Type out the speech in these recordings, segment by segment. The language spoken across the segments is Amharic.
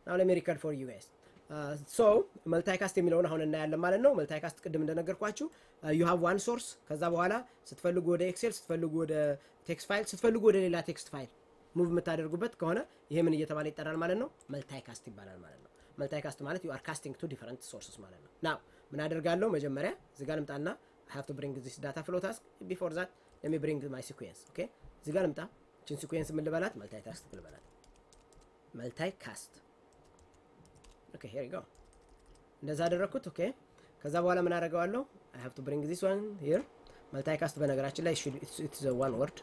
ናው ለሚ ሪከርድ ፎር ዩ ጋይስ ሶ መልታይካስት የሚለውን አሁን እናያለን ማለት ነው። መልታይካስት ቅድም እንደነገርኳችሁ ዩ ሃቭ ዋን ሶርስ፣ ከዛ በኋላ ስትፈልጉ ወደ ኤክሴል፣ ስትፈልጉ ወደ ቴክስት ፋይል፣ ስትፈልጉ ወደ ሌላ ቴክስት ፋይል ሙቭ የምታደርጉበት ከሆነ ይሄ ምን እየተባለ ይጠራል ማለት ነው? መልታይካስት ይባላል ማለት ነው። መልታይካስት ማለት ዩ አር ካስቲንግ ቱ ዲፈረንት ሶርስስ ማለት ነው። ናው ምን አደርጋለሁ? መጀመሪያ እዚህ ጋር ልምጣና አይ ሃቭ ቱ ብሪንግ ዚስ ዳታ ፍሎ ታስክ ቢፎር ዛት ሌት ሚ ብሪንግ ማይ ሲኩዌንስ ኦኬ። እዚህ ጋር ልምጣ። ችን ሲኩዌንስ ምን ልበላት? መልታይካስት ልበላት። መልታይካስት ኦኬ ሄር ዩ ጎ እንደዛ አደረግኩት። ኦኬ ከዛ በኋላ ምን አደርገዋለሁ? አይ ሃቭ ቱ ብሪንግ ዚስ ዋን ሂር መልታይካስት። በነገራችን ላይ ኢትስ ዋን ወርድ።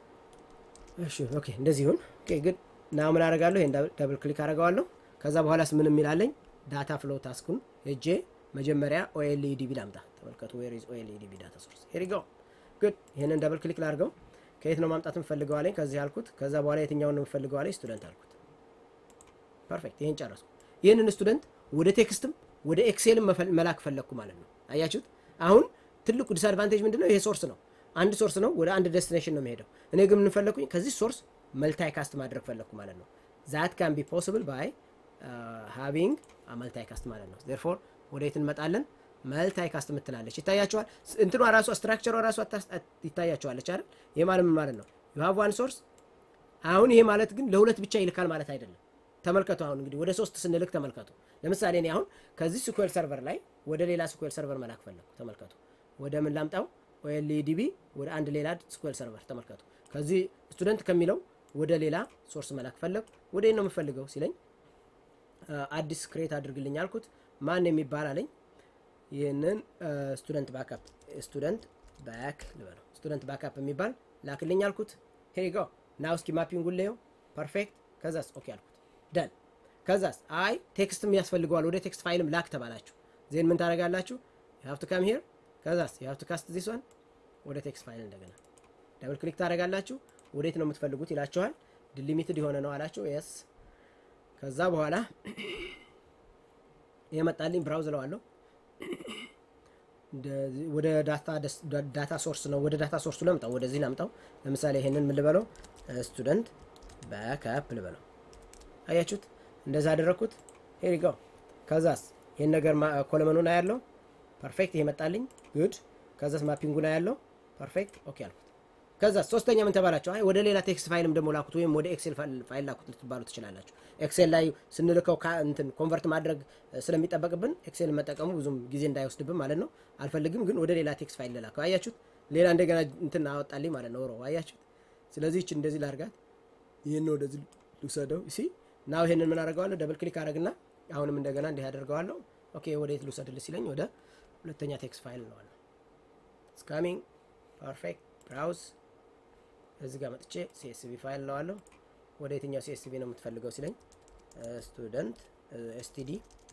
እሺ ኦኬ እንደዚህ ይሁን። ኦኬ ግን ናው ምን አደርጋለሁ? ይሄን ዳብል ክሊክ አደርገዋለሁ። ከዛ በኋላስ ምን የሚላለኝ ዳታ ፍሎ ታስኩን ሄጄ መጀመሪያ ኦኤልኢዲቢ ላምጣ። ተመልከቱ፣ ዌር ኢዝ ኦኤልኢዲቢ ዳታ ሶርስ ሄር ዩ ጎ ጉድ። ይሄንን ዳብል ክሊክ ላድርገው። ከየት ነው ማምጣት የምፈልገው አለኝ። ከዚህ አልኩት። ከዛ በኋላ የትኛውን ነው የምፈልገው አለኝ። ስቱደንት አልኩት። ፐርፌክት፣ ይሄን ጨረስኩ። ይህንን ስቱደንት ወደ ቴክስትም ወደ ኤክሴልም መላክ ፈለግኩ ማለት ነው። አያችሁት? አሁን ትልቁ ዲስአድቫንቴጅ ምንድነው? ይሄ ሶርስ ነው፣ አንድ ሶርስ ነው፣ ወደ አንድ ዴስቲኔሽን ነው የሚሄደው። እኔ ግን የምንፈለግኩኝ ከዚህ ሶርስ መልታይ ካስት ማድረግ ፈለግኩ ማለት ነው። ዛት ካን ቢ ፖስብል ባይ ሃቪንግ መልታይ ካስት ማለት ነው። ዜርፎር ወደ የት እንመጣለን? መልታይ ካስት የምትላለች ይታያቸዋል። እንትኗ ራሷ ስትራክቸሯ ራሷ ይታያቸዋለች አይደል? ይሄ ማለት ምን ማለት ነው? ዩ ሃቭ ዋን ሶርስ። አሁን ይሄ ማለት ግን ለሁለት ብቻ ይልካል ማለት አይደለም። ተመልከቱ አሁን እንግዲህ ወደ ሶስት ስንልክ ተመልከቱ። ለምሳሌ እኔ አሁን ከዚህ ስኩዌል ሰርቨር ላይ ወደ ሌላ ስኩዌል ሰርቨር መላክ ፈለኩ። ተመልከቱ ወደ ምን ላምጣው? ኦኤልኢዲቢ ወደ አንድ ሌላ ስኩዌል ሰርቨር ተመልከቱ። ከዚህ ስቱደንት ከሚለው ወደ ሌላ ሶርስ መላክ ፈለኩ። ወደ ነው የምፈልገው ሲለኝ አዲስ ክሬት አድርግልኝ አልኩት። ማን የሚባል አለኝ። ይህንን ስቱደንት ባካፕ ስቱደንት ባክ ልበለው ስቱደንት ባካፕ የሚባል ላክልኝ አልኩት። ሄሪ ጎ ናው እስኪ ማፒንጉን ለየው። ፐርፌክት። ከዛስ ኦኬ አልኩት። ደን ከዛስ አይ ቴክስትም ያስፈልገዋል ወደ ቴክስት ፋይልም ላክ ተባላችሁ። ዜን ምን ታደርጋላችሁ? ዩ ሃቭ ቱ ካም ሂር ከዛስ ዩ ሃቭ ቱ ካስት ዚስ ዋን ወደ ቴክስት ፋይል እንደገና ደብል ክሊክ ታደርጋላችሁ። ወዴት ነው የምትፈልጉት ይላችኋል። ዲሊሚትድ የሆነ ነው አላችሁ። የስ ከዛ በኋላ የመጣልኝ ብራውዝ ለዋለሁ ወደ ዳታ ሶርስ ነው። ወደ ዳታ ሶርሱ ለምጣው፣ ወደዚህ ላምጣው። ለምሳሌ ይሄንን ምን ልበለው? ስቱደንት ባክአፕ ልበለው። አያችሁት? እንደዛ አደረግኩት። ሄሪ ጎ ከዛስ ይህን ነገር ኮለመኑን አያለው። ፐርፌክት። ይሄ መጣልኝ። ጉድ። ከዛስ ማፒንጉን አያለው። ፐርፌክት። ኦኬ አልኩት። ከዛስ ሶስተኛ ምን ተባላችሁ? አይ ወደ ሌላ ቴክስት ፋይልም ደግሞ ላኩት ወይም ወደ ኤክሴል ፋይል ላኩት ልትባሉ ትችላላችሁ። ኤክሴል ላይ ስንልከው እንትን ኮንቨርት ማድረግ ስለሚጠበቅብን ኤክሴል መጠቀሙ ብዙም ጊዜ እንዳይወስድብን ማለት ነው። አልፈልግም ግን ወደ ሌላ ቴክስት ፋይል ልላከው። አያችሁት? ሌላ እንደገና እንትን አወጣልኝ ማለት ነው። ሮ አያችሁት? ስለዚህ ይህች እንደዚህ ላርጋት፣ ይህን ወደዚህ ልውሰደው ሲ ናው ይሄንን ምን አደርገዋለሁ? ደብል ክሊክ አደረግና አሁንም እንደገና እንዲህ አደርገዋለሁ። ኦኬ ወደ የት ልውሰድልህ ሲለኝ ወደ ሁለተኛ ቴክስት ፋይል ነዋለሁ። ስካሚንግ ፐርፌክት ብራውዝ እዚህ ጋር መጥቼ ሲኤስቪ ፋይል ነዋለሁ። ወደ የትኛው ሲኤስቪ ነው የምትፈልገው ሲለኝ ስቱደንት ኤስቲዲ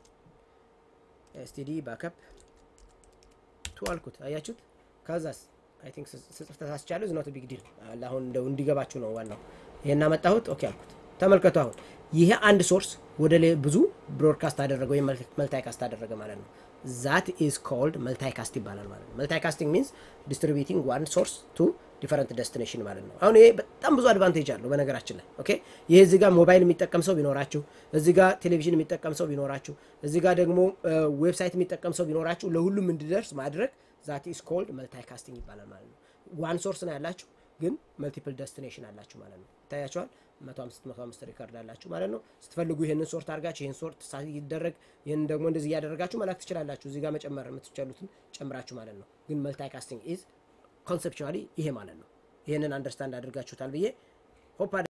ኤስቲዲ ባከፕ ቱ አልኩት። አያችሁት? ከዛስ አይ ቲንክ ስጽፍ ተሳስቻለሁ። ዝኖት ቢግ ዲል አሁን እንደው እንዲገባችሁ ነው ዋናው። ይሄን አመጣሁት። ኦኬ አልኩት። ተመልከቱ አሁን ይሄ አንድ ሶርስ ወደ ብዙ ብሮድካስት አደረገ ወይም መልታይካስት አደረገ ማለት ነው። ዛት ኢዝ ኮልድ መልታይካስት ይባላል ማለት ነው። መልታይካስቲንግ ሚንስ ዲስትሪቢዩቲንግ ዋን ሶርስ ቱ ዲፈረንት ደስቲኔሽን ማለት ነው። አሁን ይሄ በጣም ብዙ አድቫንቴጅ አለው በነገራችን ላይ ኦኬ። ይሄ እዚህ ጋር ሞባይል የሚጠቀም ሰው ቢኖራችሁ፣ እዚህ ጋር ቴሌቪዥን የሚጠቀም ሰው ቢኖራችሁ፣ እዚህ ጋር ደግሞ ዌብሳይት የሚጠቀም ሰው ቢኖራችሁ ለሁሉም እንዲደርስ ማድረግ ዛት ኢዝ ኮልድ መልታይካስቲንግ ይባላል ማለት ነው። ዋን ሶርስ ነው ያላችሁ ግን መልቲፕል ደስቲኔሽን አላችሁ ማለት ነው። ይታያቸዋል። መቶ አምስት መቶ አምስት ሪከርድ አላችሁ ማለት ነው። ስትፈልጉ ይህንን ሶርት አድርጋችሁ ይህን ሶርት ይደረግ ይህን ደግሞ እንደዚህ እያደረጋችሁ መላክ ትችላላችሁ። እዚህ ጋር መጨመር የምትችሉትን ጨምራችሁ ማለት ነው። ግን መልታይካስቲንግ ኢዝ ኮንሴፕቹዋሊ ይሄ ማለት ነው። ይህንን አንደርስታንድ አድርጋችሁታል ብዬ ሆፕ